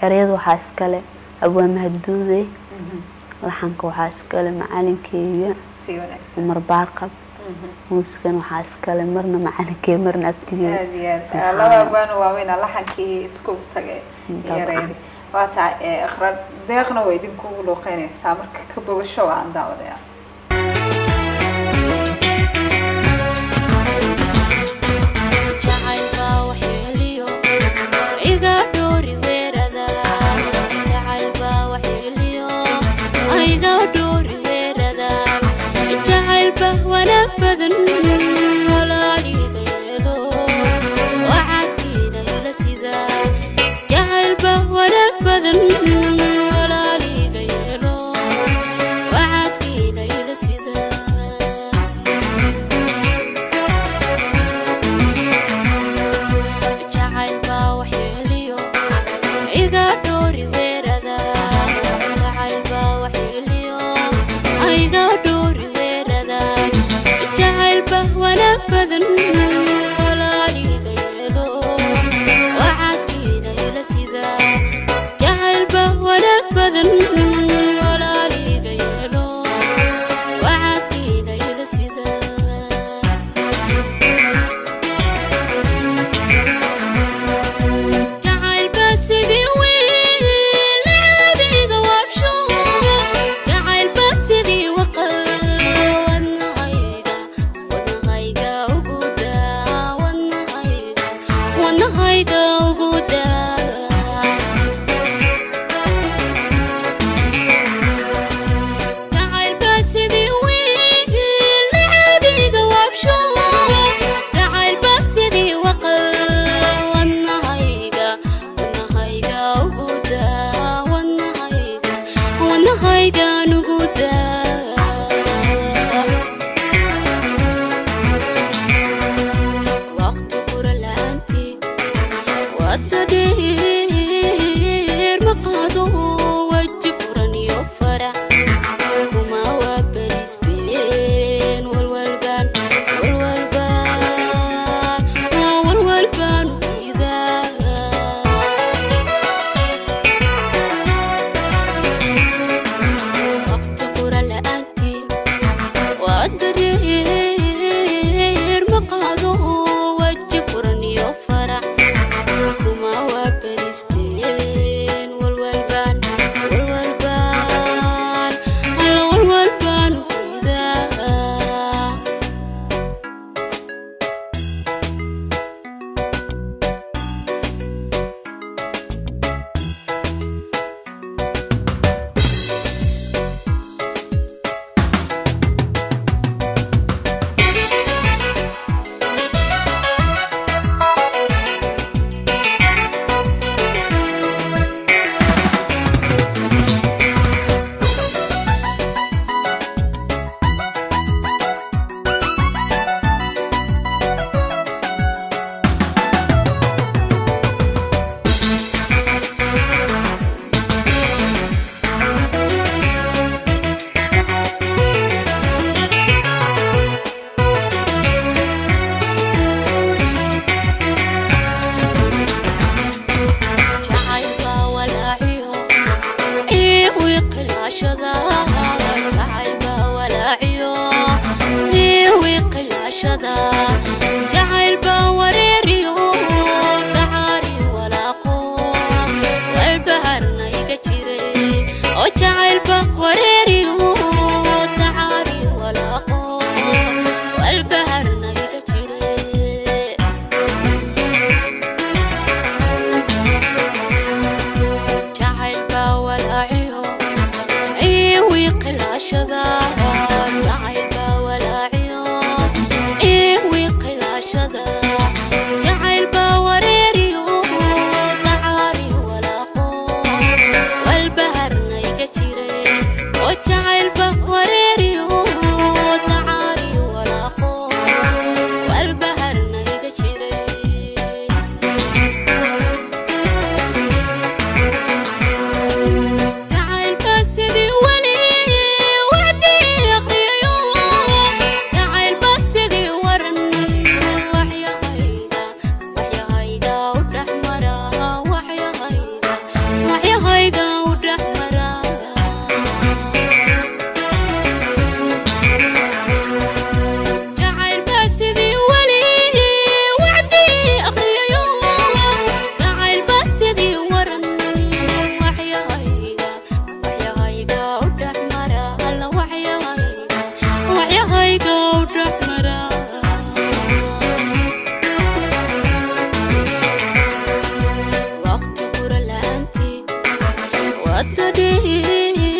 ereyada waxaa iskale abwaa mahadduude laxanka waxaa iskale macalinkeyga si wanaagsan umar baarqab muusikan waxaa iskale marna macalinkeyga marna agtigeeda aad iyo aad Subxaan laba Allah. abwaana waaweyn laxankii isku tagay dabcan. yareedi waa tahay iqra deeqna waa idinkugu luuqeynaysaa marka ka bogasho waan daawadaya jacaylka waxyeeliyo iga dhoori weerada jacaylka waxyeeliyo iga dhoori weerada jacaylba wanaag badan walaaliga yeelo wacadkiina ila sida jacaylba wanaag badan walaaliga yeelo wacadkiina ila sida jacaylba waxyeeliyo iga dhoori weerada jacaylba waxyeeliyo iga dhoori weerada jacaylba wanaag badan walaaliga yeelo wacadkiina ila sida jacaylba wanaag badan walaaliga yeelo wacadkiina ila sida jacaylba sidii wiil caadiga waabsho jacaylba sidii waqal wadnahayga wadnahayga ugu daa wadnahayga wadnahayga ugu daa jacaylba sidii wiil caadiga waabsho jacaylba sidii waqal wadnahayga wadnahayga ugu daa wadnahayga wadnahaygan ugu daa waqti qura la'aantii wadda dheer ma qaado waji furan iyo farac kuma waa beristeen walwalbaan walwalbaan waa walwalbaan udiidaa waqti qura la'aantii wadda dheer ma qaado waji furan iyo farac kuma waa beristeen walwalbaan walwalbaan alla walwalbaan udiidaa jacaylka walaaciyo ii wiiqilaashada jacaylka walaaciyo ii wiiqilaashada jacaylba wareeriyo dacaari walaaqo walbaharna iga jiray oo jacaylba wareeriyo dacaari walaaqo walbaharna iga jiray jacaylba walaaciyo ii wiiqilaashada jacaylba walaaciyo ii wiiqi hadda dhiig